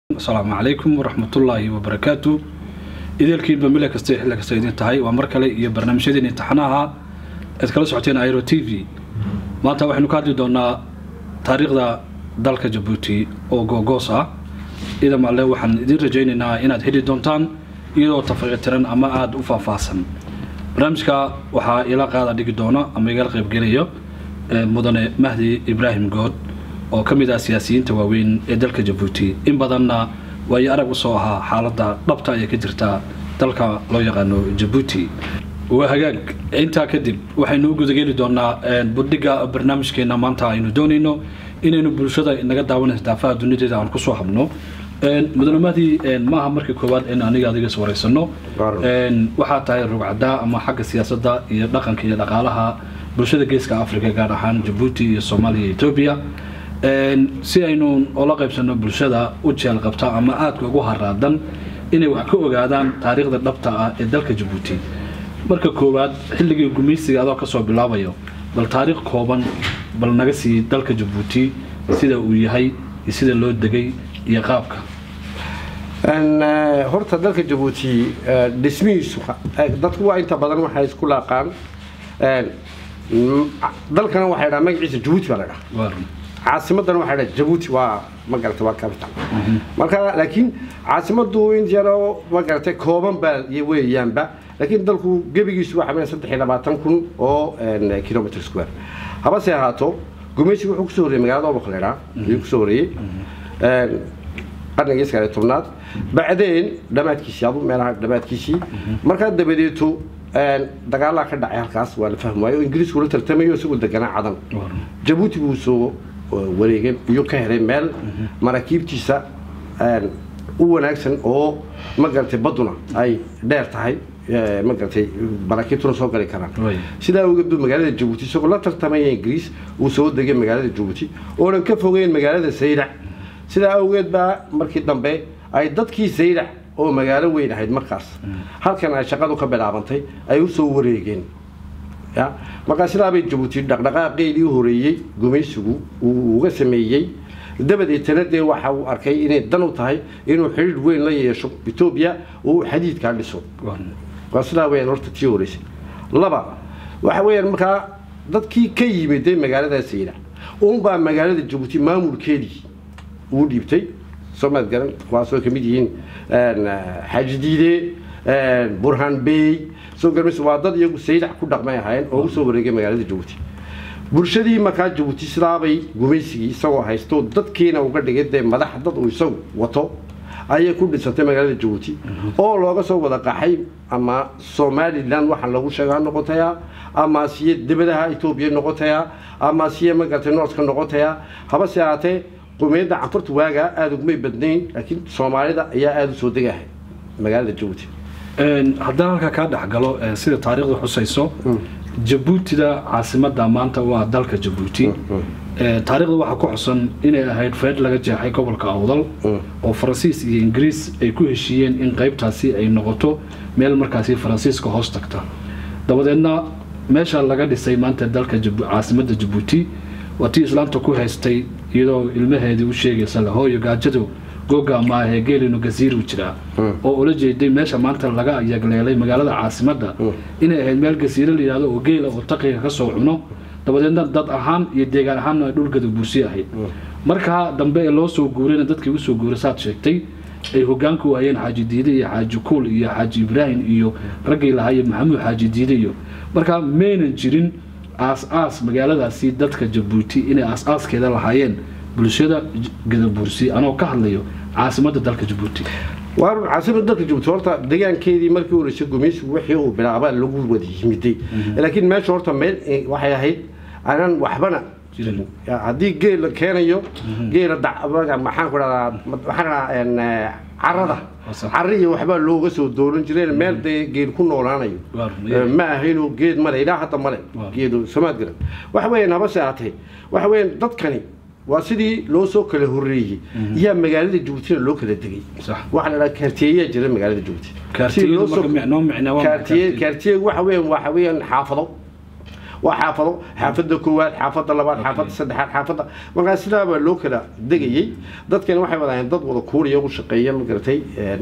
asalaamu calaykum waraxmatullaahi wabarakaatu ideelkiinba mile kasta xilli kasta idin tahay waa mar kale iyo barnaamijyadeen imtixaanaha aad kala socoteen airo t v maanta waxaynu ka hadli doonaa taariikhda dalka jabuuti oo googoos ah idam alle waxaan idin rajaynaynaa inaad heli doontaan iyadoo tafaqiitiran ama aada u faahfaahsan barnaamijka waxaa ila qaada dhigi doona ama igala qaybgelayo mudane mahdi ibraahim good oo ka mid ah siyaasiyiinta waaweyn ee dalka jabuuti in badanna waayo arag usoo ahaa xaaladda dhabta ee ka jirta dalka loo yaqaano jabuuti waa hagaag intaa kadib waxaynu u gudageli doonaa budhiga barnaamijkeena maanta aynu doonayno inaynu bulshada naga daawanaysa daafaha dunideeda aan kusoo habno mudane mahdi maaha marka koowaad in aniga adiga is wareysano waxaa tahay rugcadaa ama xagga siyaasadda iyo dhaqanka iyo dhaqaalaha bulshada geeska africa gaar ahaan jabuuti iyo soomaaliya iyo etoobiya si aynu ola qaybsano bulshada u jeel qabta ama aadka ugu haraadan inay wax ka ogaadaan taariikhda dhabta ah ee dalka jabuuti marka koowaad xilligii gumaysiga adoo kasoo bilaabayo bal taariikh kooban bal naga sii dalka jabuuti sida uu yahay iyo sida loo degay iyo qaabka horta dalka jabuuti dhismihiisu dadku waa inta badan waxay isku laaqaan dalkana waxay dhaha magaciisa jabuuti baa la dhaha caasimadana waxay dhaha jabuuti waa magarata waa capital marka laakiin caasimadu in yaroo magarata kooban baa weeyaanba laakiin dalku gebigiisu waxa weeye saddex iyo labaatan kun oo kilometer square habase ahaato gumaysigu wuxuu kusoo horreeyey magaalada oboqleedha ayuu kusoo horreeyey qarnigii sagaal iyo tobnaad bacdeen dhammaadkiisii adu meelaha dhammaadkiisii markaa dabadeeto dagaalaa ka dhacay halkaas waa la fahmi waayo oo ingiriisku la tartamayo isagoo deganaa cadan jabuuti buu soo wareegay iyo ka helay meel maraakiibtiisa u wanaagsan oo magaratay baduna ay dheer tahay magaratay maraakiibtuna soo gali karaan sidaa awgeed buu magaalada jabuuti isagoo la tartamaya ingiriis uu soo degay magaalada jabuuti oonan ka fogeyn magaalada saylac sidaa awgeed baa markii dambe ay dadkii saylac oo magaalo weyn ahayd markaas halkan ay shaqadu ka bilaabantay ay usoo wareegeen ya markaa sidaabay jabuuti dhaqdhaqaaqeedii u horeeyey gumaysigu uu uga sameeyey dabadeetana dee waxa uu arkay inay dan u tahay inuu xidhiir weyn la yeesho etoobiya oo uu xadiidkaa dhiso waa sidaa weyaan horta tii horeysay laba waxa weeyaan markaa dadkii ka yimiday magaalada saylac uunbaa magaalada jabuuti maamulkeedii uu dhiibtay soomaad garan kuwaasoo kamid yihiin xaaji diide burhan bey soo garmays waa dad iyagu saylac ku dhaqmay ahaayeen oo usoo wareegay magaalada jabuuti bulshadii markaa jabuuti sidaabay gumaysigii isagoo haysto dadkiina uga dhigay dee madax dad uu isagu wato ayay ku dhisantay magaalada jabuuti oo looga soo wada qaxay ama somalilan waxaa lagu sheega ha noqotaya ama siye debadaha etoobiya noqotaya ama siye magaratay noorska noqotaya habase ahaatee qumiyadda canfurta waagaa aada ugumay badnayn laakiin soomaalida ayaa aada u soo degahay magaalada jabuuti haddaan halkaa kaa dhexgalo sida taariikhda xusayso jabuutida caasimada maanta waa dalka jabuuti taarikhda waxaa ku xusan inay ahayd feed laga jeexay gobolka awdal oo faransiis iyo ingiriis ay ku heshiiyeen in qaybtaasi ay noqoto meel markaasi faransiiska hoos tagta dabadeedna meesha laga dhisay maanta dalka caasimada jabuuti waa tii islaamta ku haystay iyadoo ilmaheedii u sheegaysa hooyo gaajadu googa maahee geelinu gasiiru jiraa oo ula jeeday meesha maanta laga yagleelay magaalada caasimadda inay ahayd meel gasiiro la yidhahdo oo geela oo taqiga ka soo cuno dabadeedna dad ahaan iyo deegaan ahaanna ay dhulgada buursi ahayd markaa dambe ee loo soo guurayna dadkii usoo guuray saad sheegtay ay hogaanka u hayeen xaaji diide iyo xaaji kuul iyo xaaji ibraahim iyo raggii lahaaye maxamuud xaaji diide iyo markaa maynan jirin aas-aas magaaladaasi dadka jabuuti inay aas-aaskeeda lahaayeen bulshada gadabuursi anoo ka hadlayo caasimadda dalka jabuuti waa caasimada dalka jabuuti horta deegaankeedii markii horeysay gumaysigu wixii uu bilaaba lagu wada yimiday laakiin meesha horta meel waxay ahayd aanan waxbana jirin haddii geel la keenayo geela maxaan ku dhahdaa waxaan dhahaa carada cari iyo waxbaa looga soo dooran jireen meel dee geel ku noolaanayo ma ahayno geed male ilaa hadda male geedu samaad garan waxa weeyaan habase ahatee waxa weeyaan dadkani waa sidii loo soo kala horeeyey iyaa magaalada jabuutina loo kala degay waxaa la dhaha kaartiyeyaa jira magaalada jabuuti kaartiye waxa weeyaan waxa weeyaan xaafado waa xaafado xaafada koowaad xaafada labaad xaafada saddexaad xaafada markaa sidaa baa loo kala degayey dadkani waxay wadaayeen dad wada kuuriya u shaqeeya ma garatay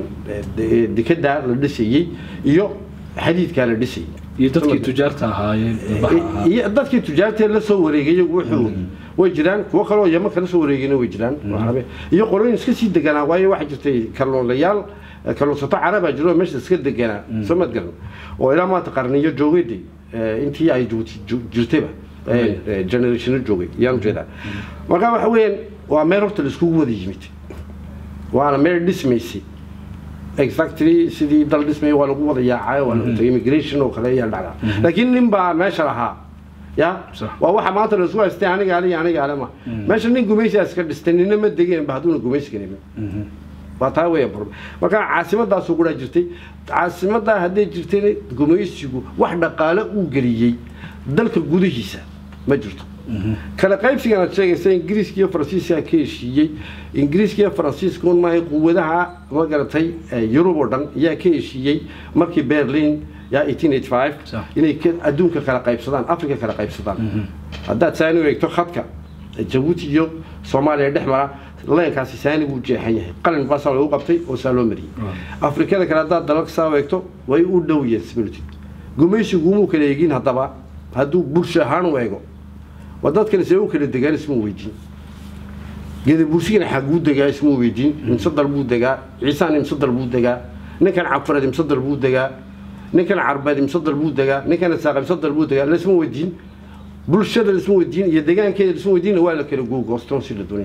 dekedaa la dhisayey iyo xadiidkaa la dhisayay iyo dadkii tujaarta ahaayeen baxa ahaa iyo dadkii tujaartee la soo wareegay wuxuu way jiraan kuwo kaloo yama kala soo wareegayna way jiraan carabe iyo qolooyin iska sii deganaa waayo waxaa jirtay kalluunlayaal kalluunsato carabaa jiro oo meesha iska deganaa soo mad garan oo ilaa maanta qarniyo joogayday intii ay Djibouti ju- jirtayba generationo joogay yaan ujeedaa marka waxa weeyaan waa meel horta la iskugu wada yimid waana meel dhismaysay exactly sidii dal dhismay waa lagu wada yaacay waa lagu tagay immigration oo kale ayaa dhacdaa laakiin nin baa meesha lahaa ya Sax. waa waxa maanta la isku haystay aniga ale iyo aniga ale ma meesha nin gumaysigaa iska dhistay nina ma degeen ba hadduuna gumaysiga nimin waa taa weya problem marka caasimadaasuu guraa jirtay caasimadaa hadday jirtayna gumaysigu wax dhaqaale uu geliyey dalka gudihiisa ma jirto kala qaybsigan aad sheegaysa ingiriiska iyo faransiiska ka heshiiyey ingiriiska iyo faransiiska un maahay quwadaha ma garatay eh, yurub oo dhan ayaa ka heshiiyey markii berlin yaa 1885 Sax. inay ka- adduunka kala qaybsadaan afrika kala qaybsadaan haddaad saani u eegto khadka jabuuti iyo soomaaliya dhex mara leenkaasi saani buu jeexan yahay qalin baasaa lagu qabtay oo saa loo mariyey afrikada kale haddaad dalalka saa u eegto way u dhow yihiin similitude gumaysigu umuu kala eegin haddaba hadduu bulsho ahaan u eego waa dadkan see u kala degaan ismuu weydiin geda bursigana xaguu degaa ismuu weydiin imse dal buu degaa ciisaan imse dal buu degaa ninkan cafareed imse dal buu degaa ninkan carbeed imse dal buu degaa ninkan isaaq imse dal buu degaa laisma weydiin bulshada laisma weydiin iyo degaankeeda laisma weydiin waa la kala googoostoon si la doonay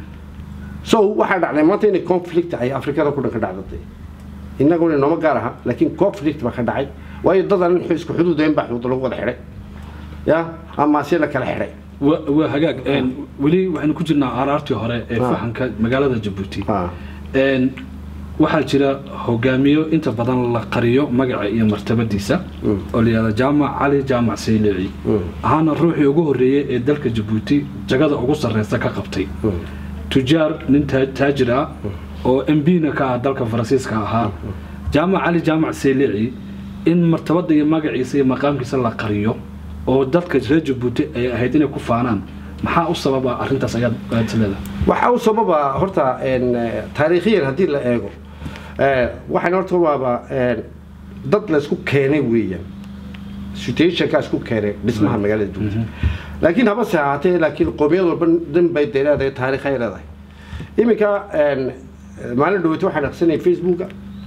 so waxaa dhacday maanta inay conflict ay afrikada ku dhan ka dhacdatay innaguna nooma gaar aha laakiin conflict baa ka dhacay waayo dadan isku xuduudayn baa xuduud lagu wada xidhay ya amaase la kala xidhay waa waa hagaag een, weli waxaynu ku jirnaa araartii hore ee Ah. fahanka magaalada jabuuti Ah. Een, waxaa jira hogaamiyo inta badan la qariyo magaca iyo martabadiisa oo la yihahda jaamac cali jaamac saylici ahaana ruuxii ugu horreeyey ee dalka jabuuti jagada ugu sarreysa ka qabtay tujaar nin taa- taajir ah oo mbna ka ah dalka faransiiska ahaa jaamac cali jaamac saylici in martabada iyo magaciisa iyo maqaamkiisa la qariyo oo dadka reer jabuuti ay ahayd inay ku faanaan maxaa u sababa arrintaas ayaad ayaad is leedahay waxaa u sababa horta een, eh, taariikhiyan haddii la eego eh, waxaan horta waaba een, dad la isku keenay weeyaan situationka isku keenay dhismaha magaalada jabuuti laakiin habase ahaatee laakiin qoomiyad walba dhan bay dee leedahay taariikh ay leedahay iminka een, maalin dhaweyta waxaan aqsanayay facebooka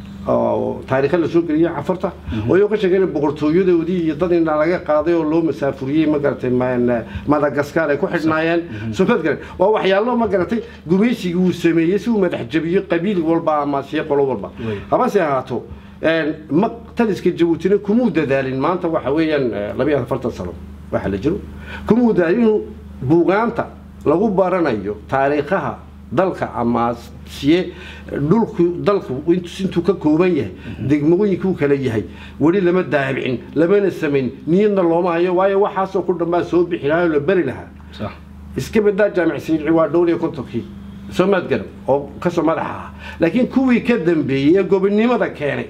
oo taariikha la soo geliyay cafarta oo iyago ka sheeganay boqortooyadoodii iyo dad inaa laga qaaday oo loo masaafuriyey ma garatay ma- madagaskar ay ku xidhnaayeen soomad garan waa waxyaalo ma garatay gumaysigii uu sameeyey si uu madax jabiyo qabiil walba ama siya qolo walba Wey. habase ahaato een, ma taliska jabuutina kumuu dadaalin maanta waxa weeyaan eh, labiyo afartan sano waxa la jiro kumuu dadaalin inuu buugaanta lagu baranayo taariikhaha dalka ama siye dhulku dalku intu- intuu ka kooban yahay degmooyinkuu kala yahay weli lama daabicin lamana samayn niyadna looma hayo waayo waxaasoo ku dhanbaa soo bixi lahaa oo la beri lahaa sax iska badaa jaamic sayidci waa dhowr iyo kontonkii soo maad garan oo kasoo madaxa ah laakiin kuwii ka dambeeyey ee gobonimada keenay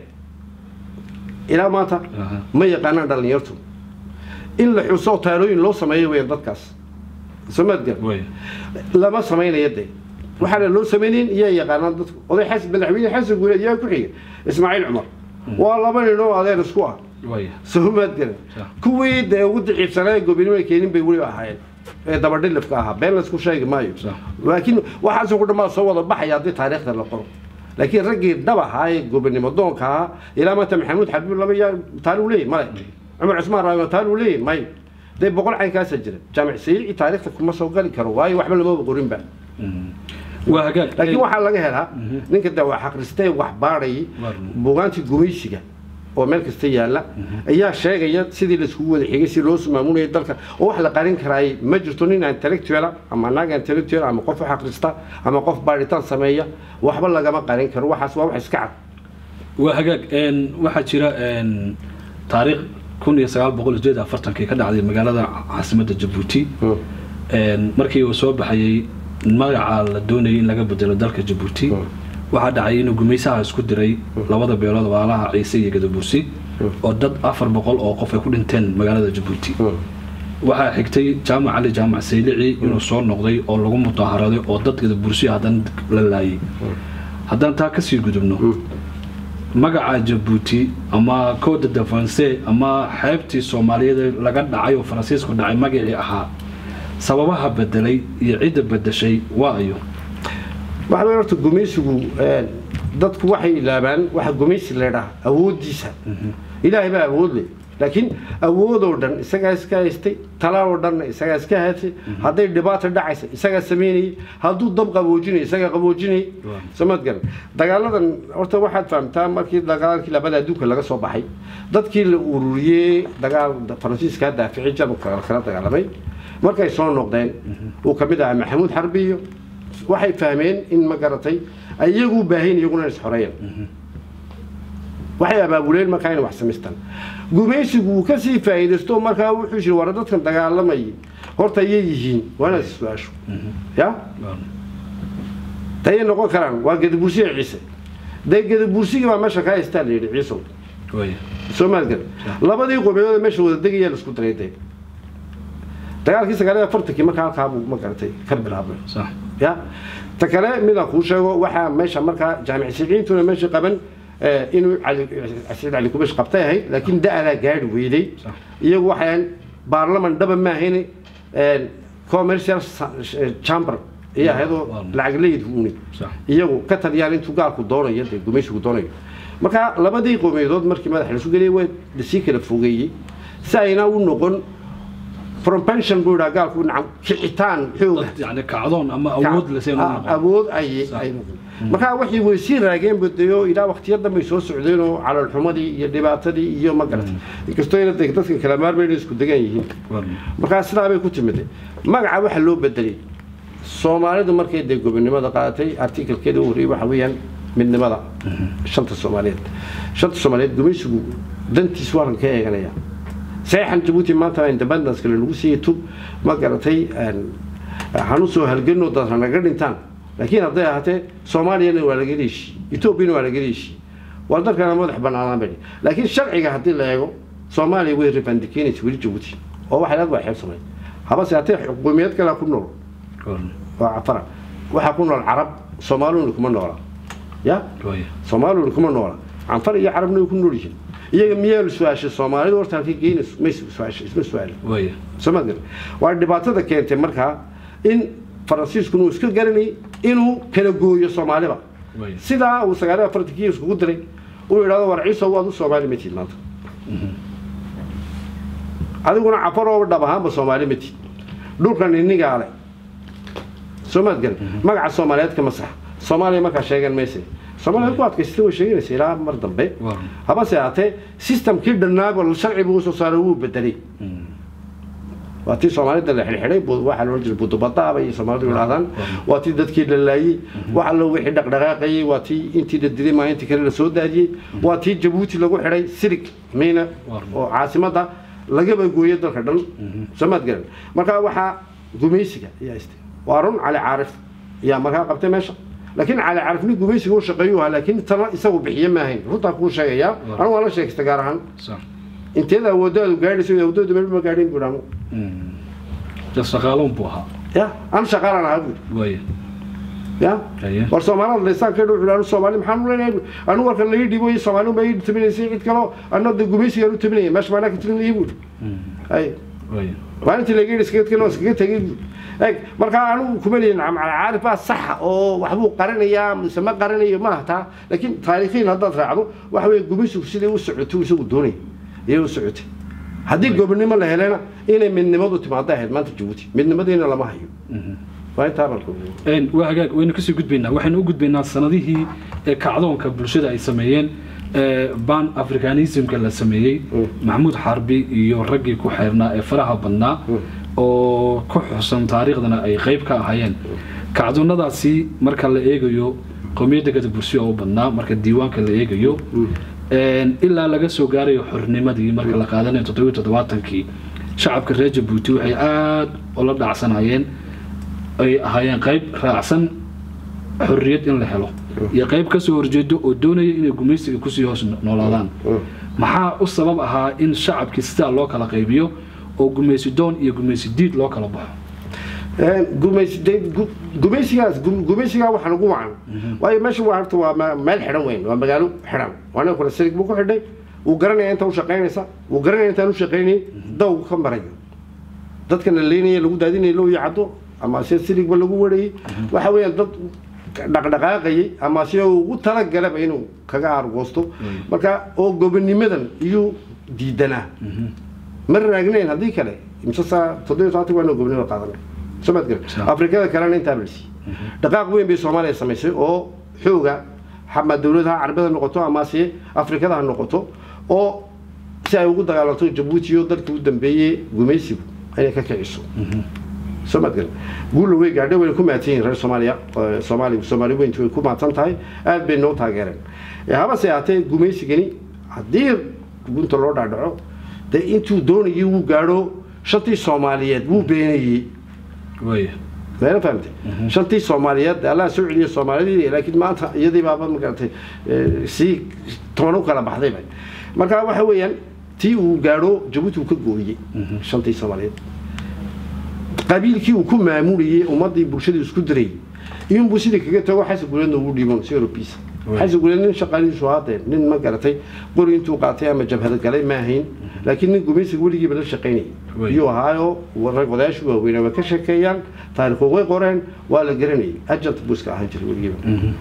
ilaa maanta Aha. ma yaqaanaan dhallinyartu in la xuso taalooyin loo sameeyo weeyaan dadkaas soo maad garan way lama samaynayo dee waxaana loo samaynayn iyaa yaqaanaan dadku oday xasan madaxweyne xasan guuleed yaa ku xiga ismaaciil cumar waa laba nin oo adeer isku ah way soo maad garan Sax. kuwii dee ugu daciifsanaa ee gobonimada keenin bay weli ahaayeen ee dabadhilifka ahaa been laysku sheegi maayo Sax. laakiin waxaasoo ku dhammaa soo wada baxaya haddii taariikhda la qoro laakiin raggii dhab ahaa ee gobonimo doonka ahaa ilaa maanta maxamuud xabiib laba yaa taariu leeyahy male cumar cusmaan raama taariu leeyahy may dee boqol caynkaasaa jira jaamic sayidci taariikhda kuma soo gali karo waayo waxba lamaba qorinba waa hagaag laakiin waxaa laga helaa ninka de wax akhristee wax baadhayay Waa. buugaantii gumaysiga oo meel kasta yaalla ayaa sheegaya sidii laiskugu wada xigay si loo maamunayay dalka oo wax la qarin karaayay ma jirto nin intellectuala ama naag intellectual ama qof wax akhrista ama qof baadhitaan sameeya waxba lagama qarin karo waxaas waa wax iska cad waa hagaag een, waxaa jira een, taariikh kun iyo sagaal boqol sideed afartankii ka dhacday magaalada caasimadda jabuuti een, markii uu soo baxayey magaca la doonayay in laga bedelo dalka jabuuti waxaa dhacay inuu gumaysaha isku diray labada beelood waalaha ciise iyo gadabuusi oo dad afar boqol oo qof ay ku dhinteen magaalada jabuuti waxaa xigtay jaamac cali jaamac saylici inuu soo noqday oo lagu mudaharaday oo dadkada bursiya haddana la laayay haddaan taa kasii gudubno magaca jabuuti ama code de france ama xeebtii soomaaliyeed laga dhacay oo faransiisku dhacay magacii ahaa sababaha bedelay iyo cidda bedeshay waa ayo waxa weeye horta gumaysigu een, dadku waxay ilaabaan waxa gumaysi leedhaha awooddiisa ilaahay baa awood leh laakiin awoodoo dhan isagaa iska haystay talaadoo dhanna isagaa iska haystay hadday dhibaata dhacaysa isagaa samaynayay hadduu dab qaboojinay isagaa qaboojinayay Waaw. samad garan dagaaladan horta waxaad fahamtaa markii dagaalkii labada adduunka laga soo baxay dadkii la ururiyey dagaal faransiiska daafici jarmalka kala dagaalamay markay soo noqdeen uu ka mid ahaa maxamuud xarbiyo waxay fahmeen in ma garatay ay iyagu u baahayn iyaguna is xoreeyaan waxay abaabuleen markaa inay wax samaystaan gumaysigu uu kasii faa'iidaysto markaa wuxuu yiri war dadkan dagaalamayay horta iyay yihiin waa inaad is-su-aasho ya tayay noqon karaan waa gadabursiga ciise dee gadabursigii baa meesha kaa haystaa la yidhi ciisow way soomaalgan labadii qomiyadood meesha wada degayaa la isku daray dee dagaalkii sagaal iyo afartankii markaa halkaa buu ma garatay ka bilaabmay sax ya ta kale midaan kuu sheego waxaa meesha markaa jaamic siciintuna meesha qaban eh, inuu cali saciid cali kubash qabtay ahayd laakiin da-adaa gaadhi weyday Sax. iyagu waxay ahayn baarlaman dhaba ma ahayn eh, commercial sa- eh, chamber iyo ahaydoo Waaw. lacag leyd uuni sax iyagu ka taliyaan intuu gaalku doonayo dee gumaysigu doonayo marka labadii qowmiyadood markii madaxa la isu geliyay way lasii kala fogeeyey si ayna u noqon propension buu yidhaha gaalku nacam kicitaan xooga dad yani kacdoon ama awood la seen Ah, awood ay ay noqon marka waxay way sii raageen badayo ilaa waqtiyo dambe soo socdeen oo calolxumadii iyo dhibaatadii iyo ma garatay inkastoo ina de- dadkan kala maarmayna isku degan yihiin markaa sidaa bay ku timid magaca waxa loo bedelay soomaalidu markay dee gobonimada qaadatay artikelkeeda u horreeyey waxa weeyaan midnimada shanta soomaaliyeed shanta soomaaliyeed gumaysigu dantiisu waaran ka eeganaya saxan jabuuti maanta independence kale lagu siiyey tub ma garatay hanu soo halganno dad hanaga dhintaan laakiin hadday ahaatee soomaaliyana waa laga heshiiyey etoobiyana waa laga heshiiyey waa dalkana madax banaanaan bay laakiin sharciga haddii la eego soomaaliya way ribandikeynaysa weli jabuuti oo waxay leed waa xeebsamay habase haddee xukuumiyad kale ku nool waa cafara waxaa ku nool carab soomaaluna kuma noola ya soomaaluna kuma noola canfar iyo carabna way ku nool yihiin iyaga miyaa su-aashay soomaalidu horta halkay geynayso may su-aashay isma su-aalin soma gar waa dhibaatada keentay markaa in faransiiskuna uu iska garanayay inuu kala gooyo soomaaliba sidaa uu sagaal iyo afartankii iskugu diray uu yidhahdo war ciiso waad u soomaali matid maanta adiguna cafaroo dhab ahaanba soomaali matid dhulkan inigaa le soomaad garan magaca soomaaliyeed kama sax soomaaliya markaa sheegan mayse soomaaliya ku adkaysatay way sheeganaysa ilaa mar dambe habase ahaatee systemkii dhannaaba sharci buu usoo saaray wuu bedelay waa tii soomaalida la xidhxidhay waxaa loo jiray budubadaaba iyo soomaalidu yidhahdaan waa tii dadkii la laayey wax allo wixii dhaqdhaqaaqayey waa tii intii la dilay maalintii kale la soo daadiyey waa tii jabuuti lagu xidhay sirig miina oo caasimadda lagaba gooyay dalka dhan soomaad garan marka waxaa gumaysiga ayaa istay waa run cali caarif ayaa markaa qabtay meesha laakiin cali caarifni gumaysiga u shaqeeyuu ahaa laakiin tana isagu bixiye maahayn runtaa kuu sheegayaa anu waa la sheegsta gaar ahaan inteeda awooddaadu gaadhayso awoodoodu meel ma gaadhin buu anu shaqaaloon buu ahaa ya an shaqaalaan ahaa buu ya war soomaalida laysaanka wuxuu anu soomaali maxaan u leenahay anu warka laii dhibo iyo soomaali uma ii tabinaysay cid kaloo anna de gumaysigaan u tabinaya meesha maanaa ka talinayay buu ay maalintii laga yidhi iskaga tegin oo iskaga tegay buu eg markaa anigu kuma leeyin caarif baa saxa oo waxbuu qarinayaa mise ma qarinayo maaha taa laakiin taariikhiin haddaad raacdo waxa weeye gumaysigu sidai u socotay isagu doonay iyay u socotay haddii gobonimo la helena inay midnimadu timaado ahayd maanta jabuuti midnimadiina lama hayo waa intaa balka waa hagaag waynu kasii gudbaynaa waxaynu u gudbaynaa sanadihii ee kacdoonka bulshada ay sameeyeen ban africanismka la sameeyey maxamuud xarbi iyo raggii ku xeernaa ee faraha badnaa oo ku xusan taariikhdana ay qayb ka ahaayeen kacdoonnadaasi marka la eegayo qowmiyadda gada bursiya oo badnaa marka diiwaanka la eegayo ilaa laga soo gaarayo xornimadii marka la qaadanayo toddobiyo toddobaatankii shacabka reer jabuuti waxay aada ula dhacsanayeen ay ahaayeen qayb raacsan xorriyad in la helo iyo qayb kasoo horjeedo oo doonaya inay gumaysiga kusii hoos noolaadaan maxaa u sabab ahaa in shacabkii sidaa loo kala qaybiyo oo gumaysi doon iyo gumaysi diid loo kala baxo gumaysi de- gu- gumaysigaas gu- gumaysigaa waxaan ugu wacan waayo meesha waa horta waa ma- meel xidhan weyn waa magaalo xidhan waana kale sirig buu ku xidhay wuu garanaya inta u shaqaynaysa wuu garanaya intaan u shaqaynayay dawgu ka marayo dadka la leynaya lagu daadinaya loo yacdo ama se sirigba lagu warayay waxa weeyaan dad dhaqdhaqaaqayay ama se ugu talagalaba inuu kaga argoosto marka oo gobonimadan iyuu diidanaa ma raagnayn haddii kale imse saa toddobiyo tobantii waa inuu gobonimada qaadanay soo maad garan Sa- afrikada kalena intaa balsi dhaqaaq weyn bay soomaaliya samaysay oo xooga ama dowladaha carabada noqoto ama se afrikada ha noqoto oo si ay ugu dagaalanto jabuuti iyo dalkii u dambeeyey gumaysigu inay ka kiciso soo maad garan guulla way gaadhay wayna ku mahadsan yihin reer soomaaliya Eh, soomaali soomaali weyntu way ku mahadsan tahay aad bay noo taageereen Eh, habase ahaatee gumaysigani haddii gunta loo dhaadhaco dee intuu doonayay wuu gaadho shantii soomaaliyeed wuu beenayey waaya meela fahamtay shantii soomaaliyeed allah soo celiya soomaalidii laakiin maanta iyadii baaba magaratay eh, sii toban u kala baxdayba marka waxa weeyaan tii uu gaadho jabuuti uu ka gooyey shantii soomaaliyeed qabiilkii uu ku maamulayey ummadii bulshadii isku dirayay iyunbuu sidii kaga tago xasan guleedna ugu dhiibon si eurobiisa Right. xasan guleed nin shaqaalihiisu haadeen nin ma garatay qori intuu qaatay ama jabhada galay ma ahayn laakiin nin gumaysiga weligiiba la shaqaynayay Right. iyuu ahaayo rag odayaashu waaweynaa way ka sheekeeyaan taariikhu way qoreen waa la garanayay agent buu iska ahaan jiray weligiiba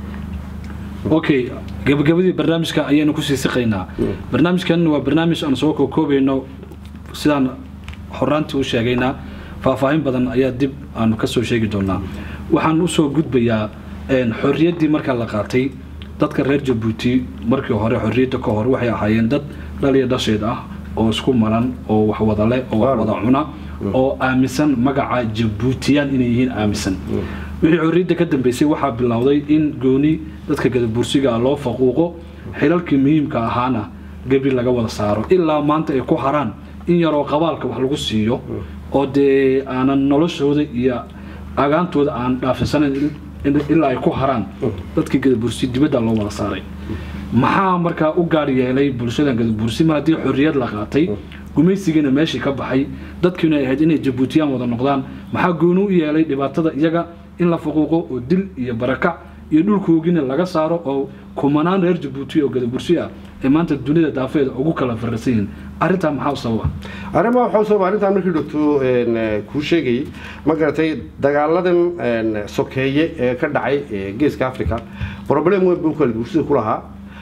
okay gabagabadii barnaamijka ayaynu kusii siqaynaa barnaamijkan waa barnaamij aan soo kookoobayno sidaan horaantii u sheegaynaa faahfaahin badan ayaa dib aanu ka soo sheegi doonaa waxaan usoo gudbayaa een, xorriyaddii marka la qaatay dadka reer jabuuti markii hore xorriyadda ka hor waxay ahaayeen dad dhaliya dhasheed ah oo isku maran oo wax wada leh oo wax wada cuna oo aaminsan magaca jabuutiyaan inay yihiin aaminsan wixii xorriyadda ka dambeysay waxaa bilowday in gooni dadka gadabursiga ah loo faquuqo xilalkii muhiimka ahaana gebri laga wada saaro ilaa maanta ay ku haraan in yaroo qabaalka wax lagu siiyo oo dee aanan noloshooda iyo agaantooda aan dhaafinsanayn in- in- ilaa ay ku haraan dadkii gadabursi dibadda loo wada saaray maxaa markaa u gaar yeelay bulshadan gadabursi mar haddii xorriyad la qaatay gumaysigiina meeshii ka baxay dadkiina ay ahayd inay jabuutiyaan wada noqdaan maxaa gooni u yeelay dhibaatada iyaga in la faquuqo oo dil iyo barakac iyo dhulkoogina laga saaro oo kumanaan reer jabuuti oo gadabursi ah ee maanta dunida daafeeda ugu kala farrasan yihiin arrintaa maxaa u sababa arrimaa waxaa u sababa arrintaan markii dhogto kuu sheegayay ma garatay dagaaladan een, sokeeye ee ka dhacay ee geeska africa problem weyn buu kala bulshada ku lahaa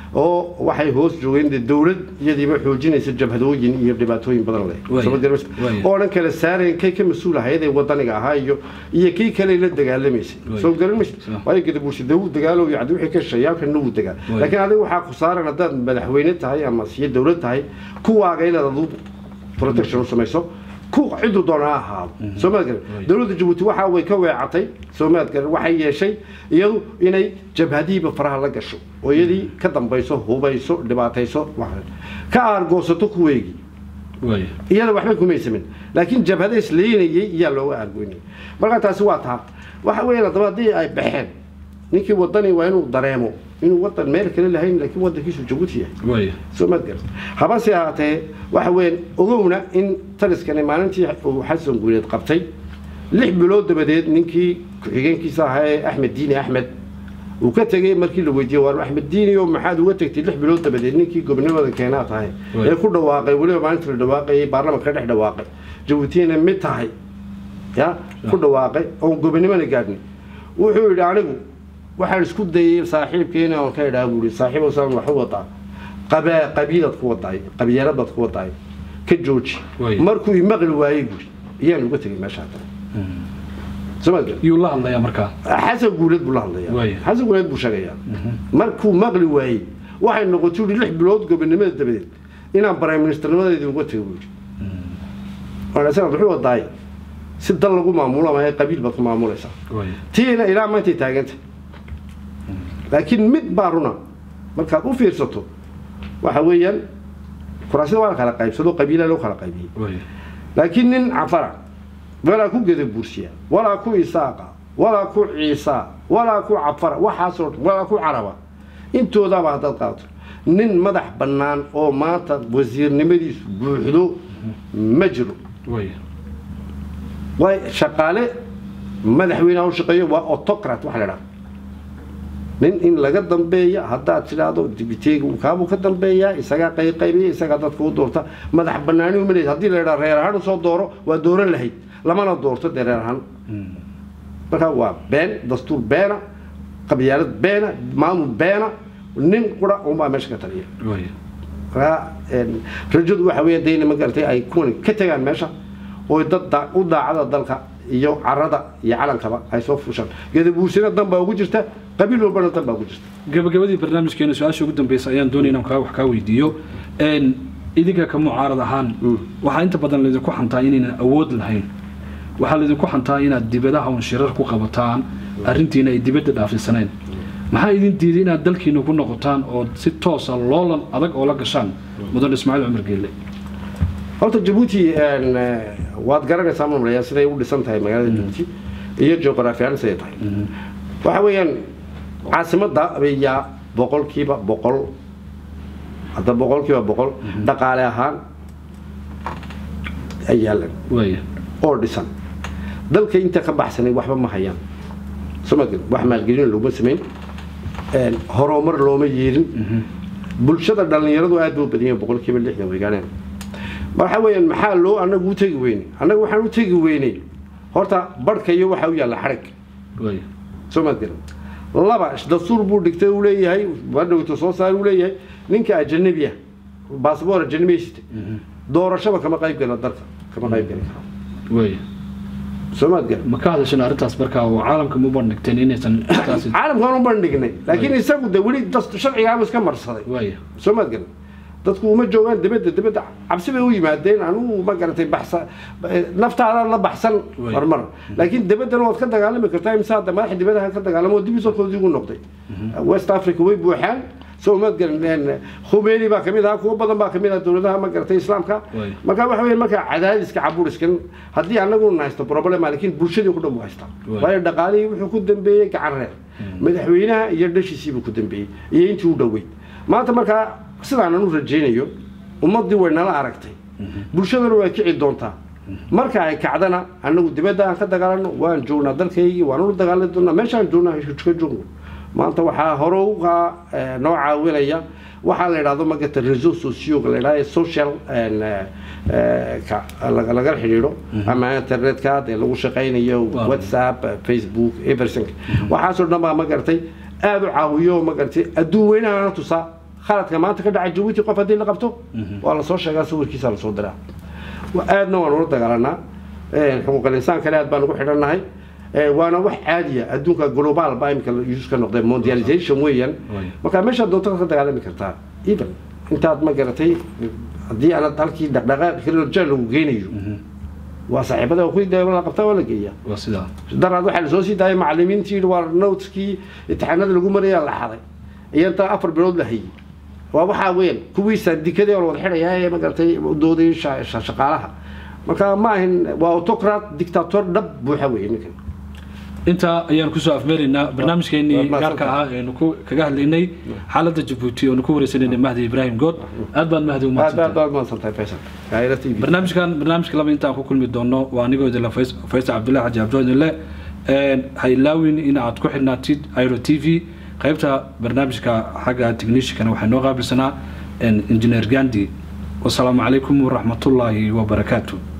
oo waxay hoos joogeen dee dowlad iyadiiba xoojinaysa jabhadooyin iyo dhibaatooyin badan leh Waaya, Soo ma garanaysa? waaya. oo dhan kala saareen kay ka mas-uul ahayd ee wadaniga ahaa iyo iyo kii kale la dagaalamaysay Waaya. soo garan maysa Sa- waayo gadabursi dee wuu dagaalo iyo wixii ka shayaalkana wuu dagaa Waaya. laakiin adiga waxaa ku saaran haddaad madaxweyne tahay ama siyo dowlad tahay kuwaaga inaad adu protection u samayso ku ciduu doona ha ahaado soo maad garan dowladda jabuuti waxa way ka weecatay soo maad garan waxay yeeshay iyadu inay jabhadihiiba faraha la gasho oo iyadii ka dambayso hubayso dhibaatayso wax- ka aargoosato kuweegii waaya iyada waxba kumay samin laakiin jabhada isleynayay iyaa looga aargoynayay marka taasi waa taa waxa weeyaan haddaba haddii ay baxeen ninkii wadani waa inuu dareemo inuu wadan meel kale lahayn laakiin wadankiisu jabuuti yahay waaya soo maad garan habase ahaatee waxa weeyaan ogowna in taliskani maalintii uu xasan guuleed qabtay lix bilood dabadeed ninkii ku-xigeenkiisa ahaa ee axmed diini axmed uu ka tegey markii la weydiiyey waar axmed diini oo maxaad uga tegtay lix bilood dabadeed ninkii gobonimada keenaa tahay Waay. ee ku dhawaaqay weliba maalinta la dhawaaqayay baarlamanka ka dhex dhawaaqay jabuutina mid tahay ya ku dhawaaqay oon gobonimona gaadhnay wuxuu yidhi anigu waxaan isku dayay saaxiibkeena oon ka idhaa buuri saaxiib osaan wax u wadaa qabaa qabiilad ku wadaay qabyaaladaad ku wadaay ka jooji Waay. markuu imaqli waayey buuri iyaan uga tegay meeshaa kale soo ma garan yuu la hadlayaa markaa xasan guuleed buu la hadlayaa Waay. xasan guuleed buu sheegayaa markuu maqli waayey waxay noqotay ui lix bilood gobonimada dabadeed inaan prime ministernimadeedii uga tego buuri wanaagsan wuxuu wadaay si dal lagu maamulo ama qabiil baad ku maamulaysaa waaya tiina ilaa maantay taaganta laakiin mid baa runa markaad u fiirsato waxa weeyaan kuraasida waa la kala qaybsado qabiilaa loo kala qaybiyey waaya laakiin nin cafara walaa ku geda buursiya walaa ku isaaqa walaa ku ciisa walaa ku cafara waxaasoo dhan walaa ku caraba intoodaaba haddaad qaato nin madax bannaan oo maanta wasiirnimadiisu buuxdo ma jiro way waay shaqaale madaxweynaha u shaqeeyo waa autocrat waxa la idhaha nin in laga dambeeya haddaad tidhaahdo dibiteega kaabuu ka dambeeyaa isagaa qayqaybiya isagaa dadka u doorta madax banaani uma leed haddii la idhaha reer ahaan usoo dooro waa dooran lahayd lamana doorto dee reer ahaan marka waa been dastuur beena qabyaalad beena maamul beena nin qura unbaa meesha ka taliya way marka een, rajadu waxa weeye dayna ma garatay ay kuwan ka tagaan meesha oo dad daa- u daacada dalka iyo carada iyo calankaba ay soo fushaan gadabuursina dan baa ugu jirta qabiil walbana dan baa ugu jirta gabagabadii barnaamijkeena su-aasha ugu dambeysa ayaan doonaya inaan kaa wax kaa weydiiyo Een, idinka ka mucaarad ahaan waxaa inta badan laydinku xantaa inaynan awood lahayn waxaa laydinku xantaa inaad dibadaha un shirar ku qabataan arrintiina ay dibadda dhaafisanayn maxaa idin diiday inaad dalkiina ku noqotaan oo si toosa loolan adag oo la gashaan mudan ismaaciil cumar geelle horta jabuuti een, eh, waad garanaysaa mamlaya siday u dhisan tahay magaalada jabuuti iyo juqraafi ahaan siday tahay waxa weeyaan caasimadda ayaa boqolkiiba boqol hadda boqolkiiba boqol dhaqaale ahaan ay yaalan waaya oo dhisan dalka inta ka baxsanay waxba ma hayaan soma garan wax maalgelin looma samayn een, horumar looma yeelin bulshada dhallinyaradu aad buu badan yahay boqolkiiba lixdan way gaadheen waxa weeyaan maxaa loo annagu u tegi weynay annagu waxaan u tegi weynay horta barhka iyo waxa u yaalla xadhig waaya soo maad garan laba dastuur buu dhigtay uu leeyahay badhowta soo saar uu leeyahay ninka ajanabi ah baasboor ajanabi sita doorashaba kama qayb gala dalka kama qayb gali karo waaya soo maad garan ma ka hadashan arrintaas markaa oo caalamka ma bandhigteen inaysan taasi caalamkaan u bandhignay laakiin isagu de weli dast- sharcigaaba iska marsaday waaya soo maad garan dadku uma joogaan dibadda dibadda cabsi bay u yimaadeen anugu ma garatay baxsa naftaada la baxsan Way. marmar laakiin dibaddana waad ka dagaalami kartaa imsa hadda madaxa dibadaha ka dagaalamo dib isolkoodii ugu noqday west africa way buuxaan soo maad garan khumeini baa kamid ahaa kuwo badan baa kamid ah dowladaha ma garatay islaamka Way. marka waxa weeye marka cadaadiska caburiskan haddii anagu haysto problem laakiin bulshadii ku dhan buu haystaa Way. waayo dhaqaalihii wuxuu ku dambeeyey gacan reer madaxweynaha iyo dhashiisiibuu ku dambeeyey iyo intii u dhoweyd maanta markaa sidaanan u rajaynayo ummaddii way nala aragtay bulshadana waa kici doontaa marka ay kacdana anagu dibadda aan ka dagaalano waan joognaa dalkaygii waan ula dagaalami doonaa meeshaan joognaa ka joogno maanta waxaa hore uga eh, noo caawinaya waxaa la idhahdo magata reseau socioga la idhahdo social en, eh, eh, ka- laga- lagala xidhiidho ama internetka dee lagu shaqaynayo Waaw. whatsapp eh, facebook everything waxaasoo dhan baa magaratay aada u caawiyo magaratay adduun weynahana tusaa khaladka maanta ka dhaca jabuuti qof haddii la qabto waa lasoo sheegaa sawirkiisa lasoo diraa Wa- aadna waan ula dagaalanaa Eh, xuquuqal insaankana aad baan ugu xidhannahay Eh, waana wax caadiya adduunka global baa imika use ka noqday mondialization weeyaan Way. marka meeshaad doonto ka dagaalami kartaa even intaad ma garatay haddii aanad halkii dhaqdhaqaaqi karin jaan lagu geynayo waa saaxiibada ku la qabtaa waa la geeyaa waa sidaa daraad waxaa lasoo sii daayay macallimiintii yidhi waa noteskii imtixaanada lagu marayaa la xaday iyo intaa afar bilood la hayay waa waxaa weyn kuwii saandikadii oo la wada xidhayaa ee magaratay doodayay sha- sha- shaqaalaha marka ma ahin waa autocrat dictator dhab buuxa weeye ninkan intaa ayaan kusoo afmeeraynaa barnaamijkeenii Waad mahadsan gaarka ahaa eenu ku kaga hadlaynay xaaladda jabuuti oonu ku wareysanaynay mahdi ibraahim good aad baad mahdi aad aad umahadsantahay baad mahadsantahay faysal gaayra t v barnaamijkan barnaamijka laba intaan ku kulmi doono waa anigoo idinla Fays- faysal cabdullahi xaji cabdiwadinle ha ilaawin in aad ku xidhnaatid airo t v qaybta barnaamijka xagga techniciankana waxaa noo qaabilsanaa injineer gandi wasalaamu calaykum waraxmatullaahi wabarakaatu